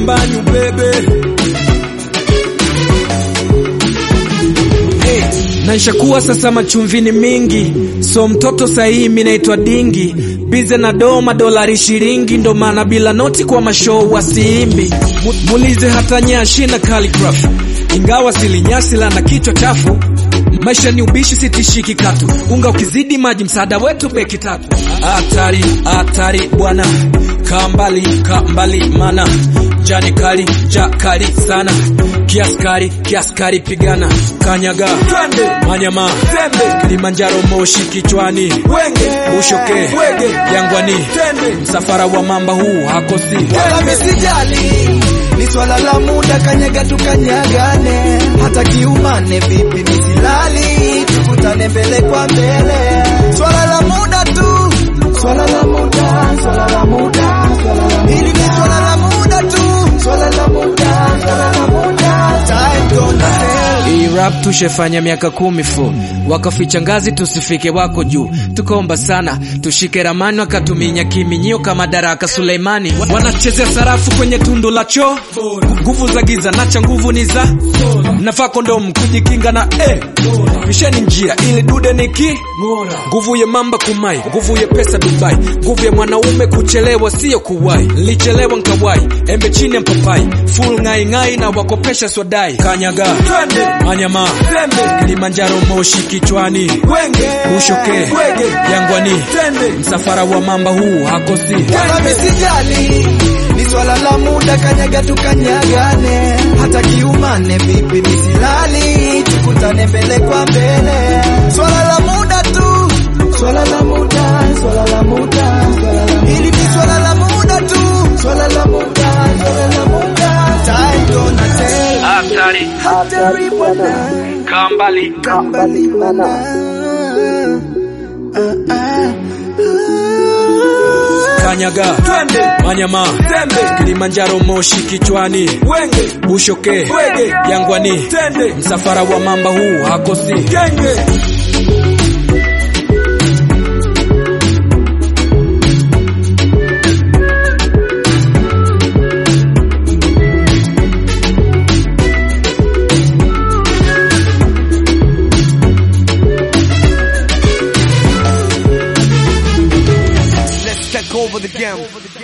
shambani ubebe hey, na nshakuwa sasa machumvini mingi so mtoto sahihi mi naitwa dingi bize na doma dolari shiringi ndo maana bila noti kwa mashou wasiimbi Mu- mulize hata nyashi na calligraph ingawa silinyasi la na kichwa chafu maisha ni ubishi sitishiki katu unga ukizidi maji msaada wetu beki tatu hatari hatari bwana kaa mbali kaa mbali mana jani kali ja kali sana kiaskari kiaskari pigana kanyaga twende manyama tembe kilimanjaro moshi kichwani wenge ushoke wege jangwani tende msafara wa mamba huu hakosi wala misijali ni swala la muda kanyaga tukanyagane hata kiumane vipi misilali tukutane mbele kwa mbele swala la muda tu swala la muda swala la muda swala la hili ni swala la muda tu swala la muda swala la muda time gonna tell Hii rap tushefanya miaka kumi fu wakaficha ngazi tusifike wako juu tukaomba sana tushike ramani wakatuminya kiminyio kama daraka Suleimani Wa- wanachezea sarafu kwenye tundu la choo nguvu za giza nacha nguvu ni za nafaa kondomu kujikinga na eh. pisheni njia ili dude niki nguvu ya mamba kumai nguvu ya pesa Dubai nguvu ya mwanaume kuchelewa sio kuwai nilichelewa nkawai embe chini ya mpapai full ngai ngai na wakopesha swadai kanyaga twende manyama tembe Kilimanjaro moshi kichwani wenge ushoke wege jangwani tende msafara wa mamba huu hakosi wala misijali ni swala la muda kanyaga tukanyagane hata kiumane vipi misilali tukutane mbele kwa mbele swala la muda tu swala la muda swala la muda swala la hili ni swala la muda tu swala la muda swala la muda time gonna tell hatari hatari bwana kambali kambali bwana Ah, ah, ah. kanyaga twende manyama tembe Kilimanjaro moshi kichwani wenge ushoke wege jangwani tende msafara wa mamba huu hakosi genge Let's take over the game.